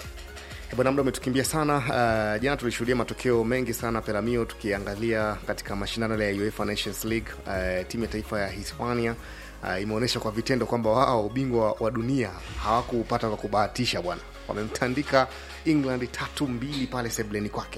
Eh, Bwana muda umetukimbia sana. Uh, jana tulishuhudia matokeo mengi sana Peramio, tukiangalia katika mashindano yale ya UEFA Nations League. Uh, timu ya taifa ya Hispania uh, imeonyesha kwa vitendo kwamba wao ubingwa wa dunia hawakuupata kwa kubahatisha bwana, wamemtandika England tatu mbili pale sebleni kwake.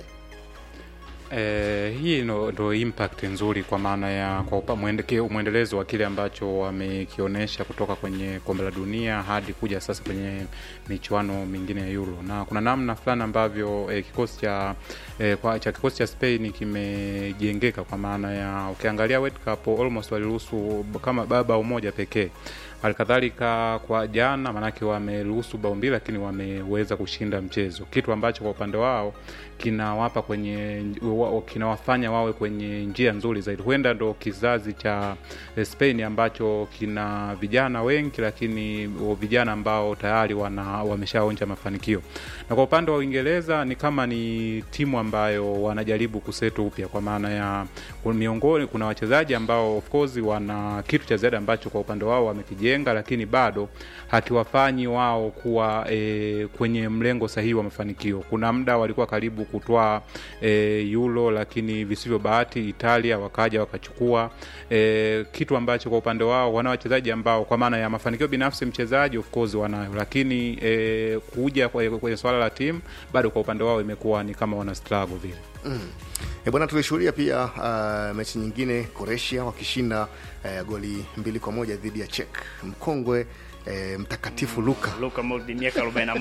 Eh, hii ndo, ndo impact nzuri kwa maana ya kwa upa- mwendeke- mwendelezo wa kile ambacho wamekionyesha kutoka kwenye kombe la dunia hadi kuja sasa kwenye michuano mingine ya Euro, na kuna namna fulani ambavyo eh, kikosi cha eh, kwa, cha kikosi cha Spain kimejengeka kwa maana ya ukiangalia World Cup almost waliruhusu kama baba umoja pekee halikadhalika kwa jana, maanake wameruhusu bao mbili, lakini wameweza kushinda mchezo, kitu ambacho kwa upande wao kinawapa kwenye wa- kinawafanya wawe kwenye njia nzuri zaidi. Huenda ndo kizazi cha eh, Spain ambacho kina vijana wengi, lakini vijana ambao tayari wana wameshaonja mafanikio. Na kwa upande wa Uingereza ni kama ni timu ambayo wanajaribu kuseto upya, kwa maana ya miongoni kuna wachezaji ambao of course wana kitu cha ziada ambacho kwa upande wao wamekijenga kuwajenga, lakini bado hakiwafanyi wao kuwa e, kwenye mlengo sahihi wa mafanikio. Kuna muda walikuwa karibu kutwaa e, Euro, lakini visivyo bahati Italia wakaja wakachukua e, kitu ambacho kwa upande wao wana wachezaji ambao kwa maana ya mafanikio binafsi mchezaji of course wanayo, lakini e, kuja kwenye, kwenye swala la timu bado kwa upande wao imekuwa ni kama wana struggle vile. Mm. E bwana, tulishuhudia pia uh, mechi nyingine Croatia wakishinda uh, goli mbili kwa moja dhidi ya Czech. Mkongwe eh, mtakatifu Luka Luka Modric miaka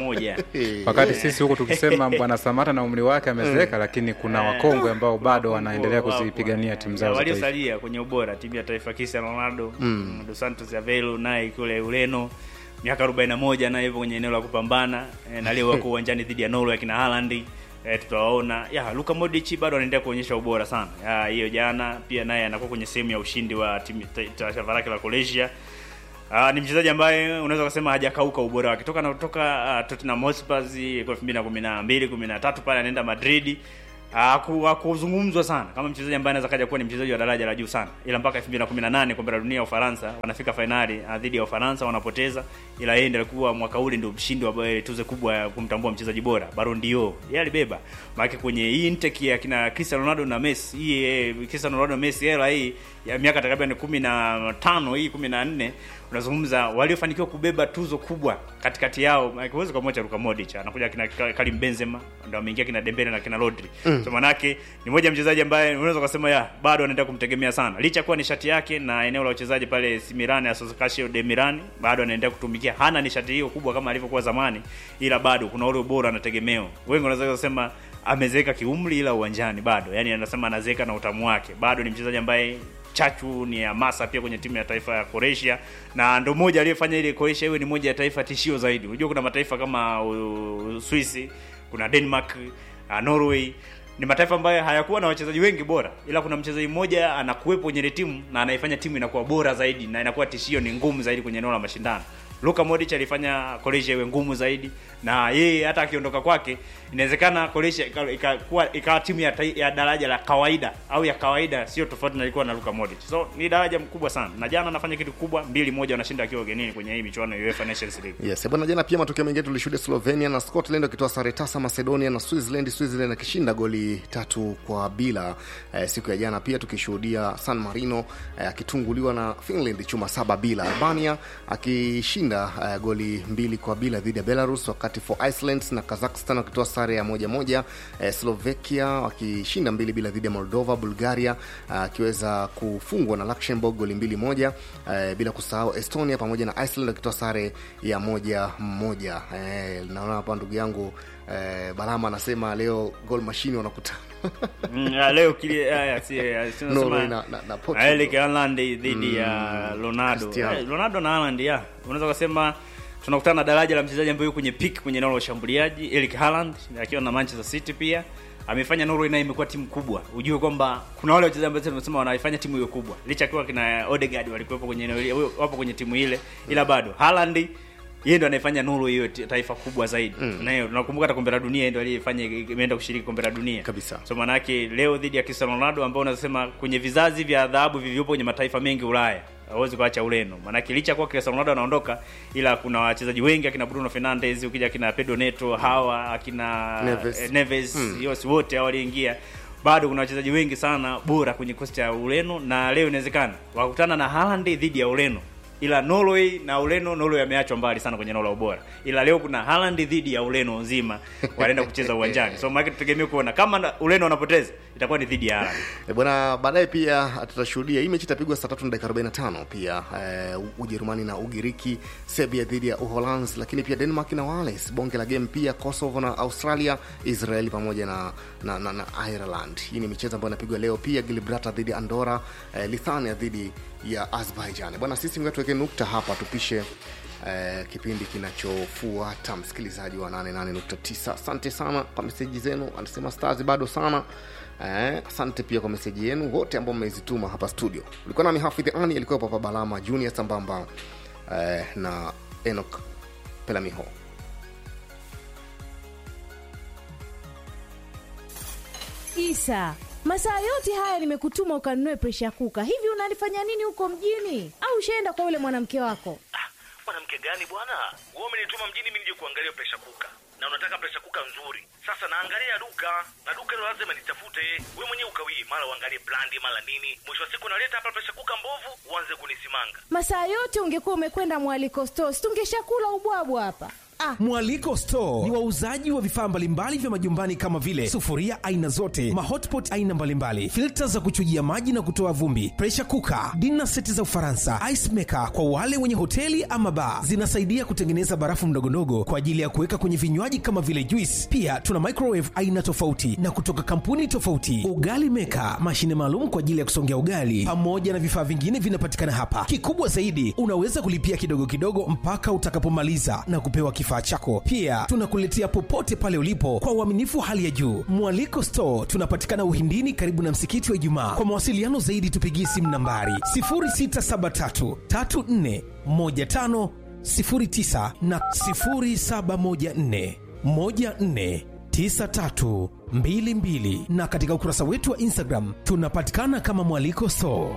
41 wakati sisi huku tukisema bwana Samata na umri wake amezeeka, lakini kuna wakongwe ambao bado wanaendelea kuzipigania timu zao za taifa. waliosalia kwenye ubora timu ya taifa Cristiano Ronaldo Mm. Dos Santos Aveiro naye kule Ureno miaka 41 naye hivyo kwenye eneo la kupambana eh, na leo wako uwanjani dhidi ya Norway akina Haaland eh, tutawaona ya Luka Modric bado anaendelea kuonyesha ubora sana Ya, hiyo jana pia naye anakuwa kwenye sehemu ya ushindi wa timu ta- taifa lake la Croatia Ah, ni mchezaji ambaye unaweza kusema hajakauka ubora wake toka anatoka uh, Tottenham Hotspur kwa 2012 13 pale anaenda Madrid haku- hakuzungumzwa sana kama mchezaji ambaye anaweza kaja kuwa ni mchezaji wa daraja la juu sana, ila mpaka 2018 kombe la dunia ya Ufaransa wanafika fainali ah, dhidi ya Ufaransa wanapoteza, ila yeye ndiye alikuwa mwaka ule ndio mshindi wa ile tuzo kubwa ya kumtambua mchezaji bora Ballon d'Or, yeye alibeba maana kwenye hii intake ya kina Cristiano Ronaldo na Messi, hii eh, Cristiano Ronaldo Messi era hii ya miaka takriban 15 hii 14 unazungumza waliofanikiwa kubeba tuzo kubwa katikati yao, maana huwezi kumwacha Luka Modric, anakuja kina Karim Benzema, ndio ameingia kina Dembele na kina Rodri Mm. so manake ni moja ya mchezaji ambaye unaweza kusema ya bado anaendelea kumtegemea sana, licha ya kuwa nishati yake na eneo la uchezaji pale AC Milan, Associazione de Milan, bado anaendelea kutumikia. Hana nishati hiyo kubwa kama alivyokuwa zamani, ila bado kuna ule ubora na tegemeo. Wengi wanaweza kusema amezeeka kiumri, ila uwanjani bado, yani anasema anazeeka na utamu wake. Bado ni mchezaji ambaye chachu ni hamasa pia kwenye timu ya taifa ya Croatia, na ndo moja aliyefanya ile Croatia iwe ni moja ya taifa tishio zaidi. Unajua kuna mataifa kama uh, Uswisi, kuna Denmark, uh, Norway ni mataifa ambayo hayakuwa na wachezaji wengi bora, ila kuna mchezaji mmoja anakuwepo kwenye ile timu na anaifanya timu inakuwa bora zaidi na inakuwa tishio, ni ngumu zaidi kwenye eneo la mashindano. Luka Modric alifanya Croatia iwe ngumu zaidi, na yeye hata akiondoka kwake, inawezekana Croatia ika- ikakuwa ikawa timu ya, tai- ya daraja la kawaida au ya kawaida, sio tofauti na ilikuwa na Luka Modric. So ni daraja mkubwa sana, na jana anafanya kitu kubwa, mbili moja wanashinda akiwa ugenini kwenye hii michuano ya UEFA Nations League. Yes, bwana jana pia matokeo mengine tulishuhudia Slovenia na Scotland wakitoa sare tasa Macedonia na Switzerland, Switzerland akishinda goli tatu kwa bila eh, siku ya jana. Pia tukishuhudia San Marino eh, akitunguliwa na Finland chuma saba bila, Albania akishinda eh, goli mbili kwa bila dhidi ya Belarus, wakati for Iceland na Kazakhstan wakitoa sare ya moja moja, eh, Slovakia wakishinda mbili bila dhidi ya Moldova, Bulgaria ah, akiweza kufungwa na Luxembourg goli mbili moja, eh, bila kusahau Estonia pamoja na Iceland wakitoa sare ya moja moja. Eh, naona hapa ndugu yangu eh, Balama anasema leo goal machine wanakutana Mm, ya, leo kile haya si ya, si Norway unasema- na- na- na Portugal. Erling Haaland dhidi ya Mm, Ronaldo. Cristiano. Eh, Ronaldo na Haaland ya. Unaweza kusema tunakutana na daraja la mchezaji ambaye yuko kwenye peak kwenye eneo la ushambuliaji, Erling Haaland akiwa na Manchester City pia amefanya Norway naye imekuwa timu kubwa. Ujue kwamba kuna wale wachezaji ambao tunasema wanaifanya timu hiyo kubwa. Licha kuwa kina Odegaard walikuwepo kwenye eneo ile, wapo kwenye timu ile, ila bado Haaland yeye ndo anaifanya Norway hiyo ti- taifa kubwa zaidi. Mm. Na hiyo tunakumbuka hata kombe la dunia yeye ndo aliyefanya imeenda kushiriki kombe la dunia. Kabisa. So maana yake leo dhidi ya Cristiano Ronaldo ambao unasema kwenye vizazi vya adhabu vilivyopo kwenye mataifa mengi Ulaya hawezi kuacha Ureno. Maana yake licha kwa Cristiano Ronaldo anaondoka, ila kuna wachezaji wengi akina Bruno Fernandes, ukija akina Pedro Neto, hawa akina Neves. eh, Neves Mm. yote wote hao waliingia bado kuna wachezaji wengi sana bora kwenye kosti ya Ureno, na leo inawezekana wakutana na Haaland dhidi ya Ureno, ila Norway na Ureno, Norway ameachwa mbali sana kwenye eneo la ubora, ila leo kuna Haaland dhidi ya Ureno nzima wanaenda kucheza uwanjani, so maana tutegemea kuona kama na- Ureno wanapoteza itakuwa ni dhidi ya Haaland. E bwana, baadaye pia tutashuhudia hii mechi itapigwa saa tatu na dakika 45 pia eh, Ujerumani na Ugiriki, Serbia dhidi ya Uholanzi, lakini pia Denmark na Wales, bonge la game pia Kosovo na Australia, Israeli pamoja na, na, na, na Ireland. Hii ni michezo ambayo inapigwa leo pia, Gibraltar dhidi ya Andorra, eh, Lithuania dhidi ya Azerbaijan. Bwana, sisi ngoja tuweke nukta hapa, tupishe eh, kipindi kinachofuata msikilizaji wa 88.9 asante sana kwa meseji zenu anasema stars bado sana eh, asante pia kwa meseji yenu wote ambao mmezituma hapa studio ulikuwa nami hafidh ani alikuwa papa balama junior sambamba eh, na enok pelamiho Isa, masaa yote haya nimekutuma ukanunue presha kuka. Hivi unalifanya nini huko mjini? Au ushaenda kwa yule mwanamke wako? gani bwana wewe umenituma mjini mimi nije kuangalia presha kuka na unataka presha kuka nzuri sasa naangalia duka na duka hilo lazima nitafute wewe mwenyewe ukawie mara uangalie brandi mara nini mwisho wa siku naleta hapa presha kuka mbovu uanze kunisimanga masaa yote ungekuwa umekwenda mwaliko stos tungeshakula ubwabwa hapa ah. mwaliko store ni wauzaji wa vifaa mbalimbali vya majumbani kama vile sufuria aina zote mahotpot aina mbalimbali filta za kuchujia maji na kutoa vumbi presha kuka dina seti za ufaransa ice maker kwa wale wenye hoteli ama baa zinasaidia kutengeneza barafu mdogondogo kwa ajili ya kuweka kwenye vinywaji kama vile juice pia tuna microwave aina tofauti na kutoka kampuni tofauti ugali meka mashine maalum kwa ajili ya kusongea ugali pamoja na vifaa vingine vinapatikana hapa kikubwa zaidi unaweza kulipia kidogo kidogo mpaka utakapomaliza na kupewa kifaa chako pia tunakuletea popote pale ulipo kwa uaminifu wa hali ya juu mwaliko store tunapatikana uhindini karibu na msikiti wa ijumaa kwa mawasiliano zaidi tupigie simu nambari 0673 34 15 09 na 0714 14 9322 na katika ukurasa wetu wa instagram tunapatikana kama mwaliko store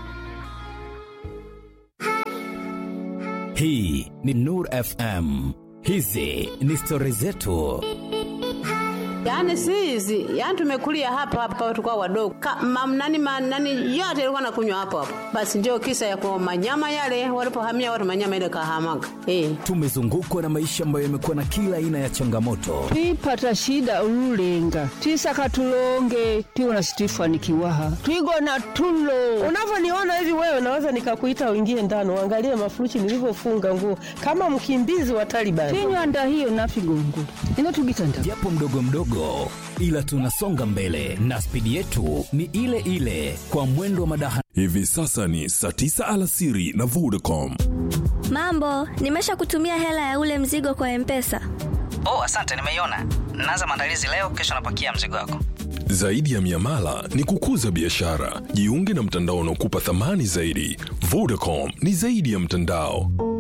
hii ni nur fm hizi ni stori zetu yaani si hizi yaani tumekulia hapa hapa tukao wadogo Ka- mam- nani ma- nani yote ilikuwa nakunywa hapo hapo basi ndio kisa ya kwa manyama yale walipohamia watu manyama ile kahamaga eh. tumezungukwa na maisha ambayo yamekuwa na kila aina ya changamoto twipata shida ululenga twisaka tulonge tiwona situifanikiwaha twigona tulo unavyoniona hivi wewe naweza nikakuita uingie ndani uangalie mafuruchi nilivyofunga nguo kama mkimbizi wa Taliban. tinywanda hiyo nafigongo inotugitanda japo mdogo mdogo ila tunasonga mbele na spidi yetu ni ile ile kwa mwendo wa madaha hivi sasa ni saa 9 alasiri na vodacom mambo nimesha kutumia hela ya ule mzigo kwa mpesa oh asante nimeiona naanza maandalizi leo kesho napakia mzigo wako zaidi ya miamala ni kukuza biashara jiunge na mtandao unaokupa thamani zaidi vodacom ni zaidi ya mtandao